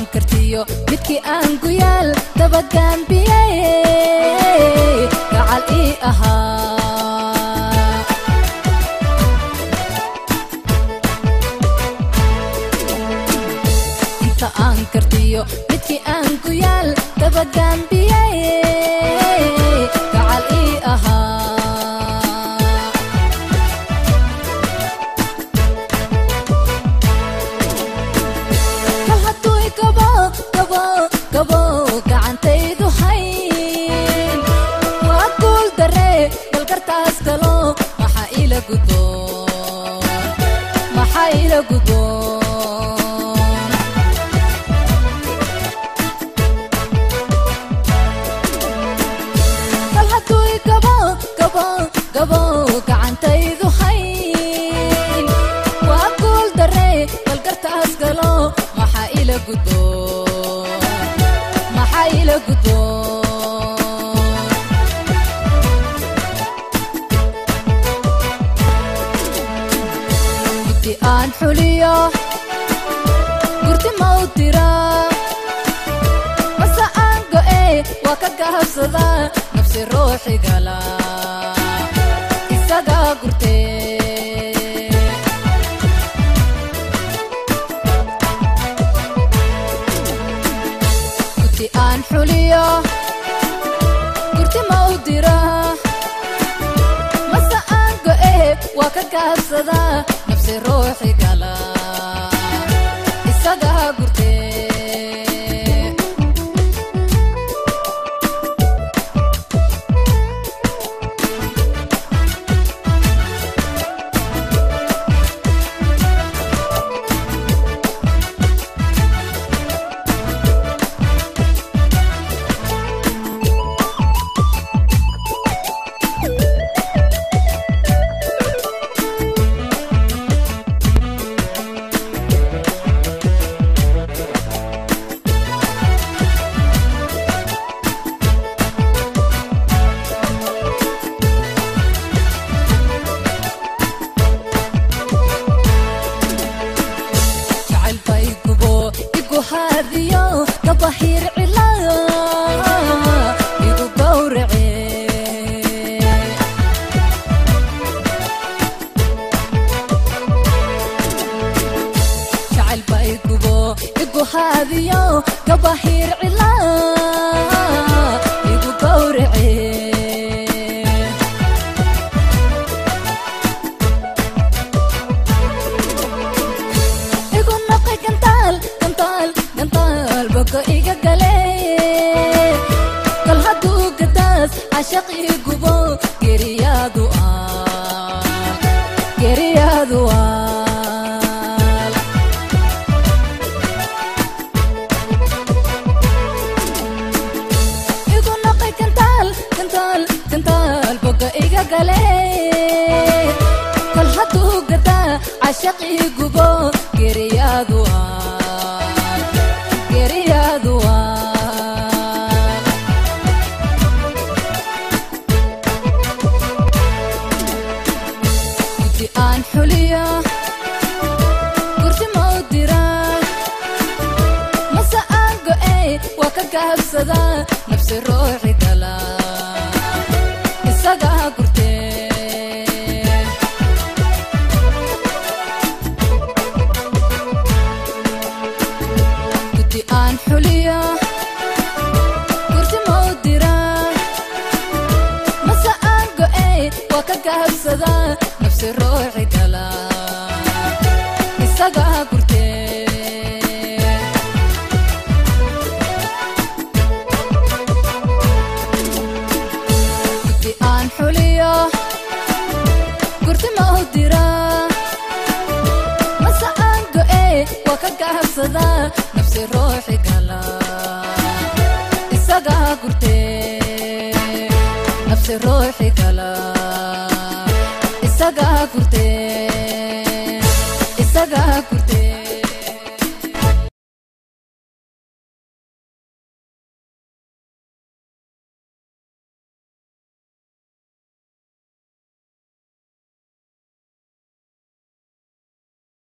aan kartiyo midkii aan guyaal dabagaambiyey gacal ii ahaa inta aan kartiyo midkii aan guyaal dabagaambiyey gacal ii ahaa kal hadduu igabo gabo gabo gacantaydu hayn waa guul darre bal kartaas galo maxaa ila gudoon maxaa ila gudoon kal hadduu igabo gabo gabo gacantaydu hayn waa guul darre bal gartaas galo maxaa ila gudoon maxaa ila gudoon guddi aan xuliyo gurti mau dira mase aan go'e waa ka gahabsada nafsi ruuxi gala isagaa gurtee guddi aan xuliyo gurti mau dira mase aan go'e waa ka gahabsada nafsi ruuxi gala isagaa gurtee jacayl bay gubo igu haadiyo gabahiir cila igu gowrace jacayl bay gubo igu haadiyo gabahiir cila igu gowrace igu noqay gantaal gantaal gantaal bogo iga gale kal hadduu gadaas cashaq ii gubo geriyaadu aal geriyaadu aal igu noqay gantaal gantaal gantaal bogo iga gale kal hadduu gadaa cashaq ii gubo geriyaadu aal geriyaadu aal guddi aan xuliyo gurti mau dira mase aan go'e waa ka gahabsada nafsi ruuxi gala isagaa gurtee guddi aan xuliyo gurti mau dira mase aan go'e waa ka gahabsada nafsi ruuxi gala isagaa gurtee guddi aan xuliyo gurti mau dira mase aan go'e waa ka gahabsada nafsi ruuxi gala isagaa gurtee nafsi ruuxi gala isagaa gurtee isagaa gurtee